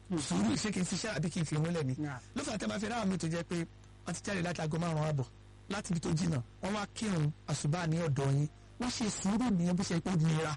sùúrù ṣé kí n fi ṣá àbí kí n fi múlẹ̀ ni Nah. ló fà tẹ́ máa fi ráwọn mi tó jẹ́ pé wọ́n ti jáde láti aago márùn-ún àbọ̀ láti ibi tó jìnnà wọ́n wá kírun àṣùbà ní ọ̀dọ̀ yín wọ́n ṣe sùúrù nìyẹn bó ṣe pé ó nira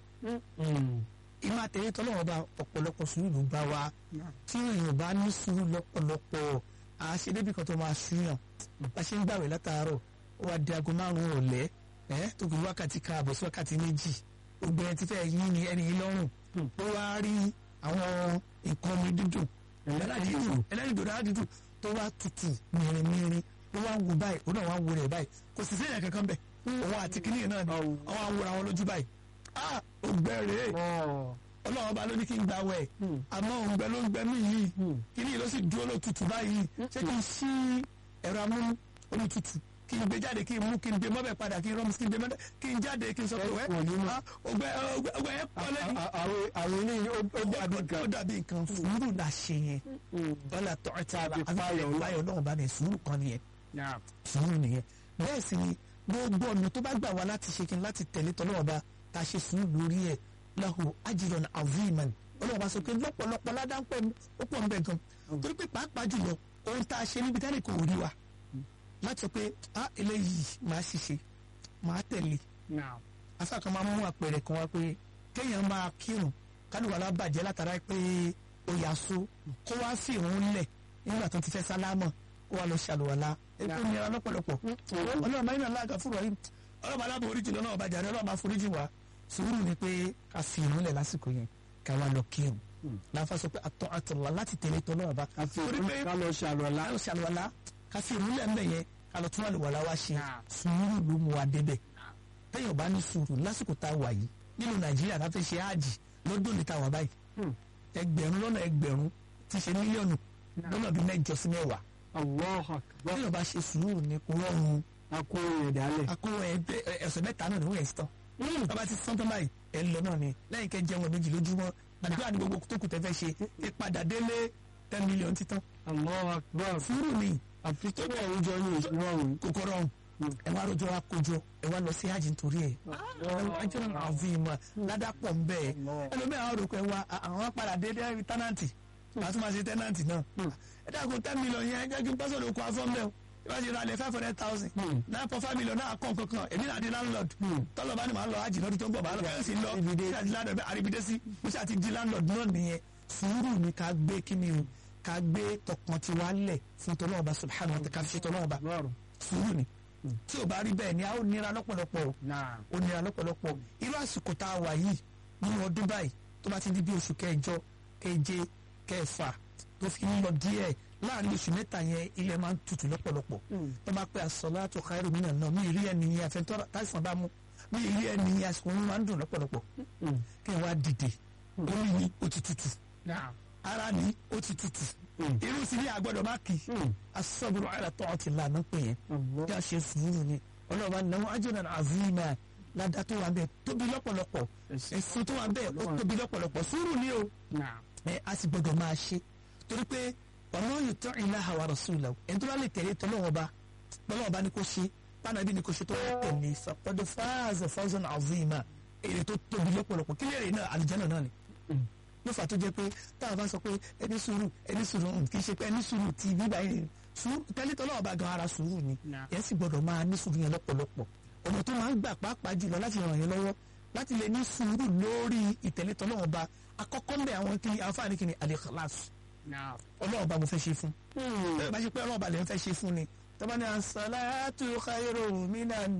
ìmọ̀ àtẹ̀yẹ tọ́lọ́wọ́ bá ọ̀pọ̀lọpọ̀ sùúrù ló bá wa tí èèyàn bá ní sùúrù lọ́pọ̀lọpọ̀ àṣẹ débi kan tó máa ṣúyàn bá ṣe ń gbàwé látàárọ̀ ó wá di aago márùn-ún ọ̀lẹ́ ẹ́ tó kù wákàtí kan àbọ̀ sí wákàtí méjì gbogbo ẹni tí fẹ́ yí ni ẹni yìí lọ́rùn ó wá rí àwọn nǹkan omi dídùn ẹlẹ́rìndòdò ẹlẹ́rìndòdò tó wá tutù mìrìnmìrìn ó wá ń wo báyìí ó náà wá ń wo rẹ̀ báyìí kò sì sẹ́yìn kankan bẹ̀ òun àti kìnìún náà ni Ọ̀hún. àwọn awòrán wọn lójú báyìí ah ògbẹ́ rèé ọlọ́run ọba ló ní kí n gba wẹ̀ àmọ́ òǹgbẹ ló ń gbẹ mí yìí kíní ló sì dúró lótùtù báyìí ṣé kí n ṣí ẹ̀rọ amúnú olùtùtù kí n gbé jáde kí n mú kí n gbé mọ́bẹ̀ padà kí n rọ́mù kí n gbé mọ́bẹ̀ kí n jáde kí n sọ pé wẹ́ Wọ́n ní mọ́. ah, ògbẹ ògbẹ ògbẹ yẹn pọ̀ lẹ́nu. àwọn àwọn eléyìí ó ó dàbí ó kan dàbí nǹkan sùúrù la ṣe yẹn bọ́lá tọ́ta Àti àbí fáyọ̀ Ọlọ́run. fáyọ̀ náà bá ní sùúrù kan nìyẹn Nah. sùúrù nìyẹn bẹ́ẹ̀ sì ni gbogbo ọ̀nà tó bá gbà wá láti ṣe kí n láti tẹ̀lé tọ́lọ́wọ́ bá ta ṣe sùúrù lórí ẹ̀ lahu ajran aziman ọlọ́wọ́ bá sọ pé lọ́pọ̀lọpọ̀ ládàpọ̀ ó pọ̀ nbẹ̀ gan torí pé pàápàá jùlọ ohun tá a ṣe níbi tẹ́lẹ̀ kò rí wa láti sọ pé ah eléyìí máa ṣiṣẹ́ máa tẹ̀lé Nah. afáàkan máa mú àpẹẹrẹ kan wá pé kéèyàn máa kírun kálùwàlá bàjẹ́ látara pé ó yà so kó wá sí ìrún lẹ̀ nígbà tó ti fẹ́ sálámọ̀ kó wá lọ ṣàlùwàlá ètò ìnira lọ́pọ̀lọpọ̀ ọlọ́run máa ń yàn láàgà fúnra yìí ọlọ́run aláàbò oríjì lọ́nà ọba jàre ọlọ́run máa foríjì wá sùúrù ni pé ká fi ìrún lẹ̀ lásìkò yẹn ká wá lọ kírun láfa sọ pé àtọ̀ àtọ̀lá láti tẹ̀lé tọ́lọ́run ọba àti torí pé ká lọ ṣàlùwàlá ká lọ ṣàlùwàlá ká fi ìrún lẹ̀ ńbẹ̀ yẹn ká lọ tún àlùwàlá wá ṣe Nah. sùúrù ló mú wa débẹ̀ téèyàn bá ní sùúrù lásìkò tá a wà yìí nínú nàìjíríà tá a fẹ́ ṣe áàjì lọ́dún ní tàwa báyìí Hmm. ẹgbẹ̀rún lọ́nà ẹgbẹ̀rún ti ṣe mílíọ̀nù lọ́nà bíi mẹ́jọ sí mẹ́wàá Allahu Akbar téèyàn bá ṣe sùúrù ní kó rọrùn akó rẹ̀ dálẹ̀ akówó ẹgbẹ́ ẹ̀sẹ̀ mẹ́ta náà níwọ̀n ẹ̀sìn tán bàbá ti sọ́ńtọ́ báyìí ẹ̀ ń lọ náà ni lẹ́yìn kẹ́ jẹun méjì lójúmọ́ àdúrà ní gbogbo tó kù tẹ́ fẹ́ ṣe ìpadà délé ten million títán Allahu Akbar sùúrù ni àfi tó bẹ̀ àwùjọ ní ìrọ̀rùn kòkó rọrùn ẹ wá rojọ́ wa kójọ ẹ wá lọ sí hajj nítorí ẹ̀ ajọ́ náà àfi ìmọ̀ ládàpọ̀ ń bẹ́ẹ̀ ẹlòmíràn àwọn òrùkọ ẹ wa àwọn padà dé dé tẹ́nàntì màá tún máa ṣe tẹ́nàntì náà ẹ dàgbọ́n ten million yẹn jẹ́ kí n pásọ̀ lóko afọ́nbẹ́ o ìwà ṣe ra lẹ̀ five hundred thousand nine point five million náà kọ́ kankan èmi náà di landlord tọ́lọ̀ bá ní màá lọ hajj lọ́dún tó ń bọ̀ màá lọ bẹ́ẹ̀ sì lọ Ibide. ṣé àti landlord bẹ́ẹ̀ àríbidé sí mo ṣe àti di landlord náà nìyẹn sùúrù ni ká gbé kí ni o ká gbé tọkàn tiwa lẹ̀ fún tọ́lọ́ọ̀bá subhanahu wa ta'ala ká fi ṣe tọ́lọ́ọ̀bá lọ́rùn sùúrù ni tí ò bá rí bẹ́ẹ̀ ni a ó nira lọ́pọ̀lọpọ̀ o náà ó nira lọ́pọ̀lọpọ̀ irú àsìkò tá a wà yìí nínú ọdún báyìí tó bá ti di bí oṣù kẹjọ keje kẹfà tó fi ń lọ díẹ̀ láàrin oṣù mẹ́ta yẹn ilẹ̀ máa ń tutù lọ́pọ̀lọpọ̀ tó bá pẹ́ as-salatu khairu minan nawm mi rí ẹni yẹn àfẹ́ntọ́ táìsàn bá mú mi rí ẹni yẹn àsìkò mi máa ń dùn lọ́pọ̀lọpọ̀ kí n wá dìde orí mi ó ti tutù náà ara mi ó ti tutù irú sí ní àgbọ̀dọ̀ má kì í as-sabru ala ta'atillah náà pè yẹn bí a ṣe sùúrù ni ọlọ́ọ̀bá náwó ajran azima ládàá tó wà bẹ́ẹ̀ tóbi lọ́pọ̀lọpọ̀ ẹ̀sùn tó wà bẹ́ẹ̀ ó tóbi lọ́pọ̀lọpọ̀ sùúrù ni o náà ẹ a sì gbọdọ̀ máa ṣe torí pé ọ̀nà yuti' Allaha wa rasulahu ẹni tó bá lè tẹ̀lé tọ́lọ́wọ́ba tọ́lọ́wọ́ba ni kò ṣe pánàbí ni kò ṣe tó wà tẹ̀lé faqad faza fawzan azima èrè tó tóbi lọ́pọ̀lọpọ̀ kí lèrè náà àlùjánnà náà ni ló fà tó jẹ́ pé táwọn bá sọ pé ẹni sùúrù ẹni sùúrù mm, kì í ṣe pé ẹni sùúrù ti bíbá yẹn sùúrù tẹ́lẹ̀ tọ́lọ́wọ́ba gan ara sùúrù ni Nah. yẹn sì gbọdọ̀ máa ní sùúrù yẹn lọ́pọ̀lọpọ̀ ọ̀nà tó máa ń gbà pàápàá jùlọ láti ràn yẹn lọ́wọ́ láti lè ní sùúrù lórí ìtẹ̀lé tọ́lọ́wọ́ba àkọ́kọ́ ń bẹ àwọn kí àǹfààní kí ni al-ikhlas náà ọlọ́ọ̀ba mo fẹ́ ṣe fún tẹ́lẹ̀ bá ṣe pé ọlọ́ọ̀ba lè ń fẹ́ ṣe fún ni tọ́ba ní as-salatu khayrun minan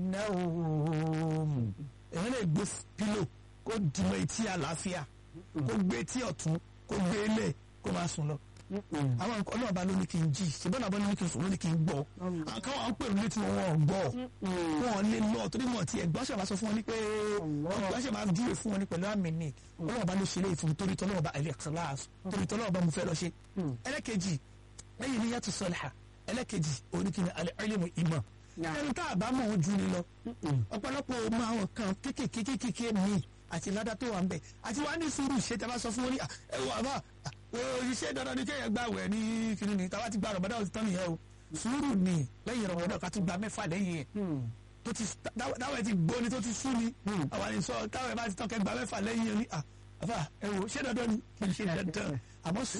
nawm èyí lè gbé pílò kó dìmọ̀ etí àlàáfíà kó gbé etí ọ̀tún kó gbé lẹ̀ kó máa sùn lọ àwọn nǹkan ọlọ́ọ̀ba ló ní kí n jí ṣùgbọ́n àbọ̀ ló ní kí n sùn ló ní kí n gbọ́ àkàwọn àwọn pèrò létí wọn wọn ò gbọ́ wọn lè lọ torí wọn ti ẹ̀gbọ́n ṣe máa sọ fún wọn ní pé ọgbọ́n ṣe máa júwe fún wọn ní pẹ̀lú àmì ni ọlọ́ọ̀ba ló ṣe léyìí fún mi torí tọ́lọ́ọ̀ba al-ikhlas torí tọ́lọ́ọ̀ba mo fẹ́ lọ ṣe ẹlẹ́kejì lẹ́yìn ní yàtọ̀ sọ́lá ẹlẹ́kejì oníkìní al-ilmu ìmọ̀ Nah. ẹni tá a bá mọ̀ ọ́n ju ni lọ ọ̀pọ̀lọpọ̀ ọmọ àwọn kan kéékèèké kéékèèké mi àti ládá tó wà ń bẹ̀ àti wàá ní sùúrù ṣe tá a bá sọ fún wọn ní "Ah, ẹ wọ àbá òṣìṣẹ́ dandan ni kéèyàn gbà wẹ̀ ní kiri ni táwa ti gba rọ̀bọ̀dá òsì tán nìyẹn o sùúrù ni lẹ́yìn rọ̀bọ̀dá ká tún gba mẹ́fà lẹ́yìn ẹ̀ tó ti táwọn ẹ̀ ti gbóni tó ti sú ni àwọn àni sọ táwọn ẹ̀ bá ti tán kẹ́ gba mẹ́fà lẹ́yìn ẹ̀ ní "Ah, àbá ẹ wò ṣé dandan ni kì í ṣe dandan àmọ́